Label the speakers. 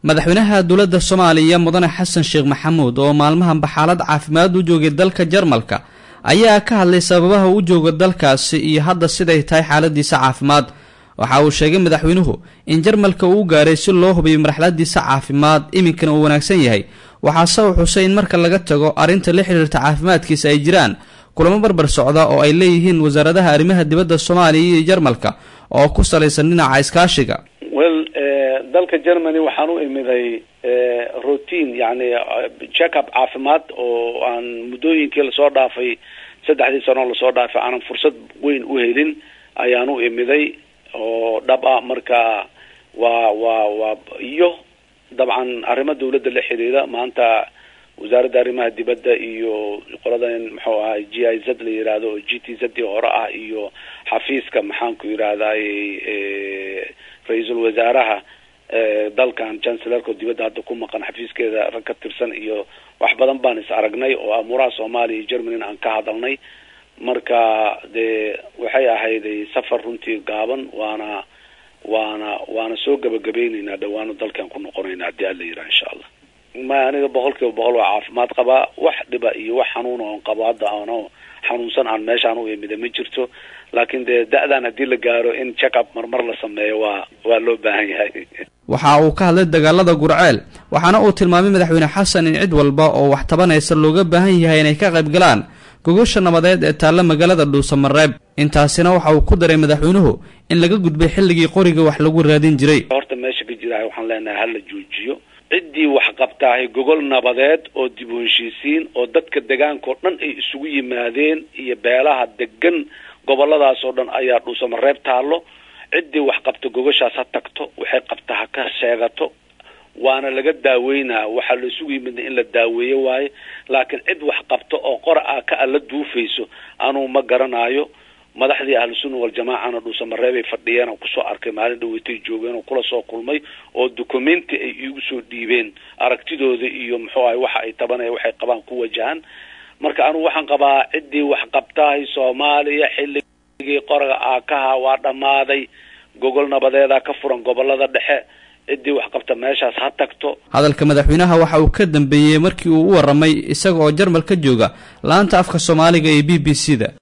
Speaker 1: madaxweynaha dowladda soomaaliya mudane xasan sheekh maxamuud oo maalmahanba xaalad caafimaad u joogay dalka jarmalka ayaa ka hadlay sababaha u jooga dalkaasi iyo hadda siday tahay xaaladiisa caafimaad waxa uu sheegay madaxweynuhu in jarmalka uu gaaray si loo hubiyo marxaladiisa caafimaad iminkana uu wanaagsan yahay waxaase uu xusay in marka laga tago arrinta la xidhiirta caafimaadkiisa ay jiraan kulamo barbar socda oo ay leeyihiin wasaaradaha arrimaha dibadda soomaaliya iyo jarmalka oo ku salaysan dhinaca iskaashiga
Speaker 2: well dalka germany waxaan u imiday routine yani check up caafimaad oo aan muddooyinkii lasoo dhaafay saddexdii sanoo lasoo dhaafay aanan fursad weyn u helin ayaan u imiday oo dhab ah marka waa waa waa iyo dabcan arrimo dawladda la xiriira maanta wasaaradda arrimaha dibadda iyo qoladan muxuu ahay g i z la yihahdo oo g t z hore ah iyo xafiiska maxaanku yidhahday ra-iisul wasaaraha dalkan chancellerka dibadda hadda ku maqan xafiiskeeda rag ka tirsan iyo wax badan baan is aragnay oo amuuraha soomaaliya iyo germany aan ka hadalnay marka dee waxay ahayd safar runtii gaaban waana waana waana soo gabagabayneynaa dhawaano dalkan ku noqonayna haddii alla yidhaha insha allah ma aniga boqol kiiba boqol waa caafimaad qabaa wax dhiba iyo wax xanuun oon qabo hadda ano xanuunsan aan meeshaan u imida ma jirto laakiin dee da-dan haddii la gaaro in check up marmar la sameeyo waa waa loo baahan yahay
Speaker 1: waxa uu ka hadlay dagaalada gurceel waxaana uu tilmaamay madaxweyne xasan in cid walba oo wax tabanaysa looga baahan yahay inay ka qayb galaan gogosha nabadeed ee taalla magaalada dhuusamareeb intaasina waxa uu ku daray madaxweynuhu in laga gudbay xilligii qoriga wax lagu raadin jiray
Speaker 2: horta meesha ka jirahay waxaan leenahay hala joojiyo ciddii wax qabtaahay gogol nabadeed oo dib u heshiisiin oo dadka degaanka oo dhan ay isugu yimaadeen iyo beelaha degan goboladaas oo dhan ayaa dhuusamareeb taallo ciddii wax qabta gogoshaas ha tagto waxay qabta ha ka sheegato waana laga daaweynaa waxaa la isugu yimidna in la daaweeyo waaye laakiin cid wax qabto oo qora ah ka alla duufayso anuu ma garanaayo madaxdii ahlusunna waljamaacana dhuusamareebay fadhiyeen oo kusoo arkay maalin dhaweytay joogeen oo kula soo kulmay oo documenti ay iigu soo dhiibeen aragtidooda iyo muxuu ahay waxa ay tabanaya waxay qabaan ku wajahan marka anugu waxaan qabaa ciddii wax qabtahay soomaaliya xilligii qoraga aakaha waa dhammaaday gogol nabadeedaa ka furan gobolada dhexe ciddii wax qabta meeshaas ha tagto
Speaker 1: hadalka madaxweynaha waxa uu ka dambeeyey markii uu u warramay isaga oo jarmal ka jooga laanta afka soomaaliga ee b b c da